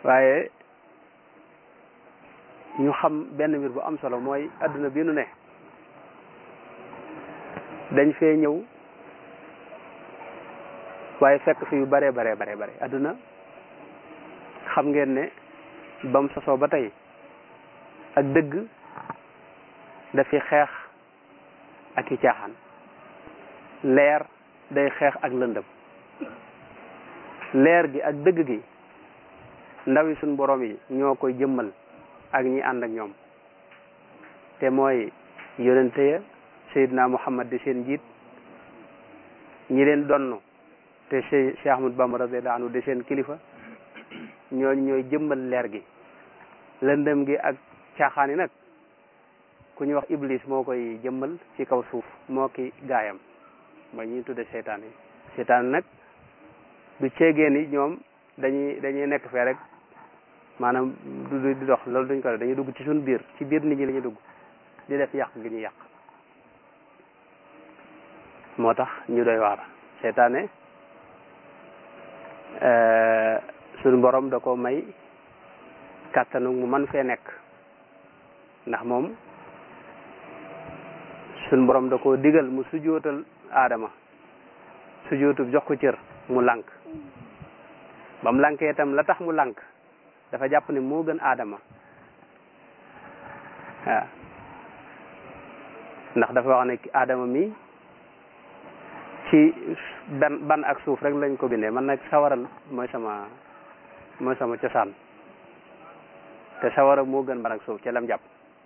waaye ñu xam benn mbir bu am solo mooy adduna bi nu ne dañ fee ñëw waaye fekk fi yu bare bare bare bare adduna xam ngeen ne bam sosoo ba tey ak dëgg dafi xeex ak i caaxaan leer day xeex ak lëndëm leer gi ak dëgg gi ndawi suñ borom yi ñoo koy jëmmal ak ñi ànd ak ñoom te mooy yonente ya Seydina Muhammad di seen njiit ñi leen donn te Cheikh Ahmad Bamba radiyallahu anhu di seen kilifa ñooñu ñooy jëmmal leer gi lëndëm gi ak caaxaan yi nag ku ñuy wax iblis moo koy jëmmal ci kaw suuf moo ki gaayam mooy ñuy tudde seytaan yi seytaan nag du ceegee ni ñoom dañuy dañuy nekk fee rek maanaam du di dox loolu duñ ko def dañuy dugg ci suñu biir ci biir nit ñi la ñuy dugg di def yàq gi ñuy yàq moo tax ñu doy waar seytaane suñu borom da ko may kàttanu mu man fee nekk ndax moom suñu borom da ko digal mu sujootal aadama sujootu jox ko cër mu lànk ba mu lànkee itam la tax mu lànk dafa jàpp ne moo gën aadama waaw ndax dafa wax ne aadama mi ci ban ban ak suuf rek lañ ko bindee man nag sawaral mooy sama mooy sama cosaan te sawara moo gën ban ak suuf ci lam jàpp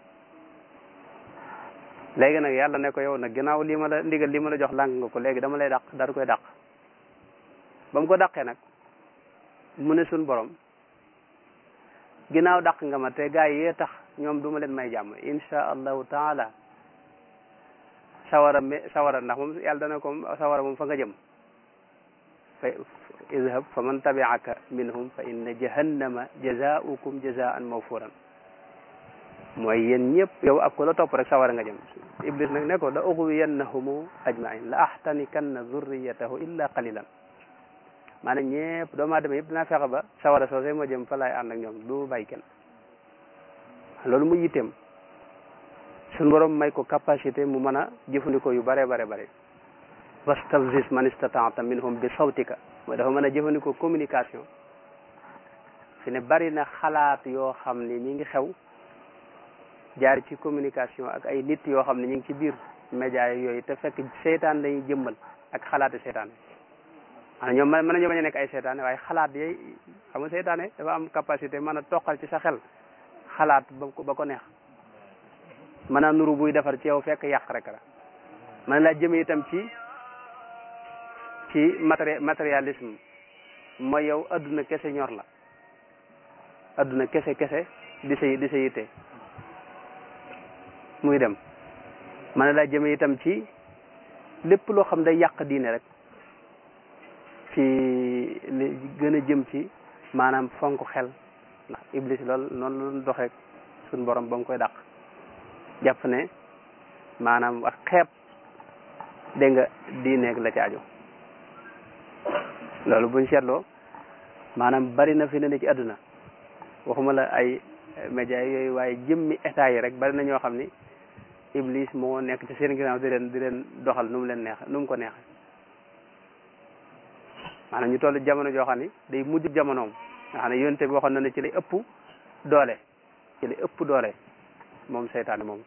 léegi nag yàlla ne ko yow nag ginnaaw lii ma la ndigal lii ma la jox lànk nga ko léegi dama lay dàq daal koy dàq ba mu ko dàqee nag mu ne suñ borom ginnaaw dàq nga ma te gaa yi yee tax ñoom du ma leen may jàmm insha allahu taala sawara me sawara ndax moom yàlla dana ko sawara moom fa nga jëm fa idhab fa man tabi'aka minhum fa inna jahannama jazaa'ukum jazaa'an mawfuran mooy yéen ñëpp yow ak ko la topp rek sawara nga jëm iblis nag ne ko la ughwiyannahumu ajma'in la ahtanikanna dhurriyatahu illa qalilan maanaam ñëpp doomu aadama yëpp dinaa fexe ba sawara soosé ma jëm fa laay ànd ak ñoom du bàyyi kenn loolu mu yitteem suñu borom may ko capacité mu mën a jëfandikoo yu bare bare bare wastafzis man istata'ta minhum bi sawtika mooy dafa mën a jëfandikoo communication fi ne bari na xalaat yoo xam ni ñi ngi xew jaar ci communication ak ay nit yoo xam ne ñu ngi ci biir média yooyu te fekk seytaan lañuy jëmmal ak xalaati seytaane ana ñoom mën nañoo bañ a nekk ay seytaane waaye xalaat yooyu xam nga seytaane dafa am capacité mën a toqal ci sa xel xalaat ba ko ba ko neex mën a nuru buy defar ci yow fekk yàq rek la mën laa jëme itam ci ci matéri matérialisme mooy yow adduna kese ñor la adduna kese kese di sa di sa yitte muy dem mën laa jëme itam ci lépp loo xam day yàq diine rek ci li gën a jëm ci maanaam fonk xel ndax iblis lool noonu la doxee suñ borom ba mu koy dàq jàpp ne maanaam wax xeeb dégg nga diineeg la ci aju loolu buñ seetloo maanaam bari na fi ne ne ci àdduna waxuma la ay média yooyu waaye jëmmi état yi rek bari na ñoo xam ni iblis moo nekk ci seen ginnaaw di leen di leen doxal nu mu leen neex nu mu ko neexe maanaam ñu toll jamono joo xam ni day mujj jamonoom nga xam ne yonte bi waxoon na ne ci lay ëpp doole ci lay ëpp doole moom seytaane moom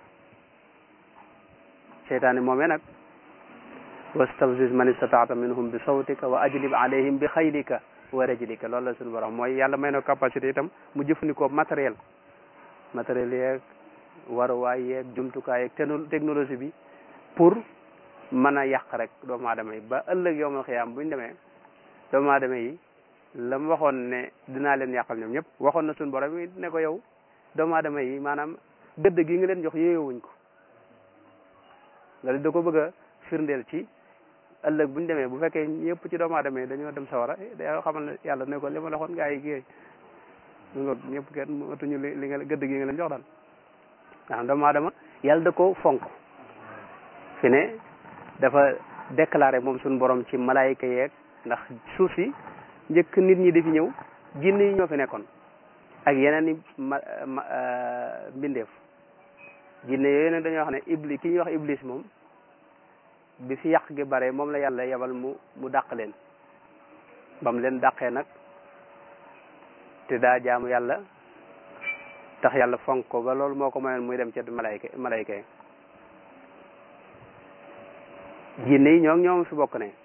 seytaane moomee nag wastafziz man istataata minhum bi sawtika wa ajlib alayhim bi xaylika wa rajlika loolu la suñu borom mooy yàlla may na capacité itam mu jëfandikoo matériel matériel yeeg waruwaay yeeg jumtukaay yeeg technologie bi pour mën a yàq rek doomu aadama yi ba ëllëg yowmal xiyaam buñ demee doomu aadama yi la mu waxoon ne dinaa leen yàqal ñoom ñëpp waxoon na suñu borom yi ne ko yow doomu aadama yi maanaam gëdd gi nga leen jox yéeyowuñ ko loolu da ko bëgg a firndeel ci ëllëg buñ demee bu fekkee ñëpp ci doomu aadama yi dañoo dem sawara da xamal ne yàlla ne ko li ma la waxoon gaa yi géey nga ñëpp kenn matuñu li li nga gëdd gi nga leen jox daal ndax doomu aadama yàlla da ko fonk fi ne dafa déclaré moom suñu borom ci malaayika yeeg ndax suuf si njëkk nit ñi di fi ñëw jinne yi ñoo fi nekkoon ak yeneen i ma mbindeef jinne yooyu nag dañoo wax ne iblis ki ñuy wax iblis moom bi fi yàq gi bare moom la yàlla yebal mu mu dàq leen bam leen dàqee nag te daa jaamu yàlla tax yàlla fonk ko ba loolu moo ko mayoon muy dem ca malayka malayka yi jinne yi ñoom ñoom fi bokk ne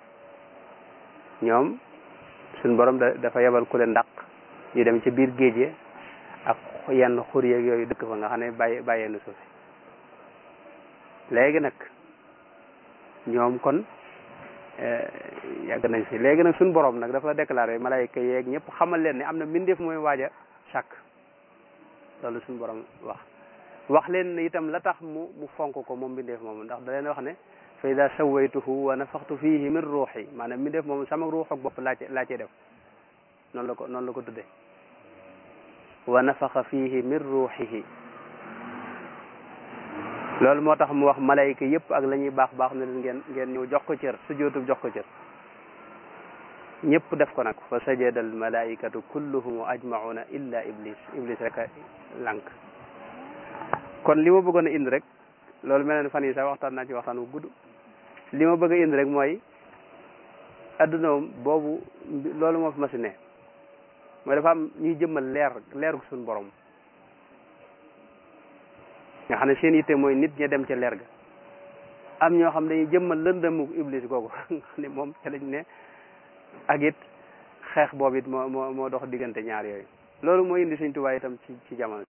ñoom suñ borom da dafa yebal ku leen dàq ñu dem ci biir géej gi ak yenn xur yeeg yooyu dëkk fa nga xam ne bàyyi bàyyee na suuf léegi nag ñoom kon yàgg nañ fi léegi nag suñ borom nag dafa déclaré malayka yeeg ñëpp xamal leen ne am na mbindeef mooy waaj a sàkk loolu suñ borom wax wax leen ne itam la tax mu mu fonk ko moom mbindeef moomu ndax da leen wax ne fa ida sawaytuhu wa nafaxtu fihi min ruuxi maanaam mbindeef moomu sama ruux ak bopp laa ci laa cee def noonu la ko noonu la ko tudde wa nafaxa fihi min ruuxihi loolu moo tax mu wax malayka yëpp ak la ñuy baax baax ne leen ngeen ngeen ñëw jox ko cër sujjóotu jox ko cër ñëpp def ko nag fa sajada al malaikatu kulluhum ajmauna illa iblis iblis rek a lànk kon li ma bëggoon a indi rek loolu mel ne fan yi sax waxtaan naa ci waxtaan bu gudd li ma bëgg a indi rek mooy adduna boobu loolu moo fi ma si ne mooy dafa am ñuy jëmmal leer leer suñu borom nga xam ne seen yitte mooy nit ña dem ca leer ga am ñoo xam dañuy jëmmal lëndëmu iblis googu nga xam ne moom ca lañ ne ak it xeex boobu it moo moo moo dox diggante ñaar yooyu loolu moo indi Sëñ Tuubaa itam ci ci jamono